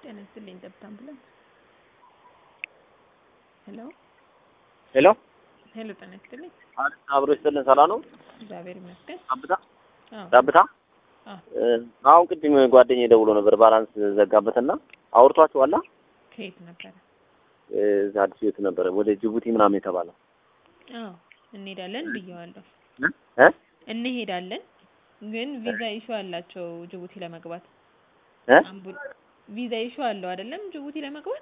ጤና ይስጥልኝ ጠብታ አምቡላንስ ሄሎ ሄሎ ሄሎ ጤና ይስጥልኝ አብሮ ይስጥልን። ሰላም ነው? እግዚአብሔር ይመስገን ጠብታ አዎ ጠብታ። አዎ አሁን ቅድም ጓደኛዬ ደውሎ ነበር ባላንስ ዘጋበትና አውርቷችኋላ? ከየት ነበረ እዛ አዲስ ቤት ነበረ ወደ ጅቡቲ ምናምን የተባለው አዎ እንሄዳለን ብየዋለሁ እ እንሄዳለን ግን ቪዛ ኢሹ አላቸው ጅቡቲ ለመግባት እ አምቡ- ቪዛ ኢሹ አለው አይደለም ጅቡቲ ለመግባት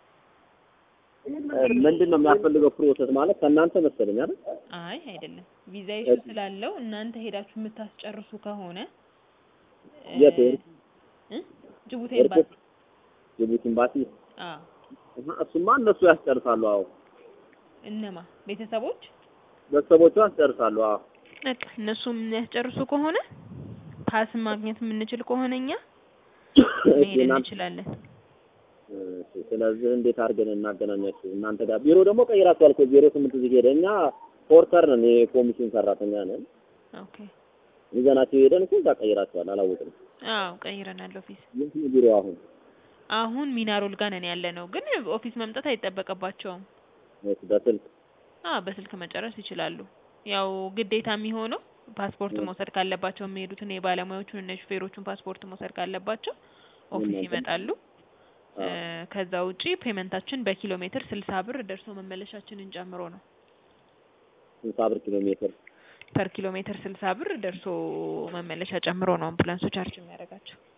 ምንድን ነው የሚያስፈልገው ፕሮሰስ ማለት ከእናንተ መሰለኝ አይደል? አይ አይደለም ቪዛ ኢሹ ስላለው እናንተ ሄዳችሁ የምታስጨርሱ ከሆነ እ የት? እ ጅቡቲ ኤምባሲ ጅቡቲ ኤምባሲ አዎ እህ፣ እሱማ እነሱ ያስጨርሳሉ። አዎ እነማ ቤተሰቦች ቤተሰቦቹ ያስጨርሳሉ። አዎ በቃ እነሱ የሚያስጨርሱ ከሆነ ፓስ ማግኘት የምንችል ከሆነ እኛ መሄድ እናንተ- እንችላለን። እሺ፣ ስለዚህ እንዴት አድርገን እናገናኛችሁ? እናንተ ጋር ቢሮ ደግሞ ቀይራችኋል እኮ ዜሮ ስምንት እዚህ ሄደ። እኛ ፎርከር ነን፣ የኮሚሽን ሰራተኛ ነን። ኦኬ ይዘናቸው ሄደን እኮ እዛ ቀይራችኋል። አላወቅንም። አዎ ቀይረናል ኦፊስ። የት ነው ቢሮ አሁን? አሁን ሚናሮል ጋር ነን ያለ ነው፣ ግን ኦፊስ መምጣት አይጠበቅባቸውም። እሺ፣ በስልክ አዎ በስልክ መጨረስ ይችላሉ። ያው ግዴታ የሚሆነው ፓስፖርት እ። መውሰድ ካለባቸው የሚሄዱትን የባለሙያዎቹን እና ሹፌሮቹን ፓስፖርት መውሰድ ካለባቸው ኦፊስ እናንተ- ይመጣሉ። እ፣ አዎ። ከዛ ውጪ ፔመንታችን በኪሎ ሜትር ስልሳ ብር ደርሶ መመለሻችንን ጨምሮ ነው። ስልሳ ብር ኪሎ ሜትር ፐር ኪሎ ሜትር ስልሳ ብር ደርሶ መመለሻ ጨምሮ ነው አምቡላንሶች ቻርጅ የሚያደርጋቸው።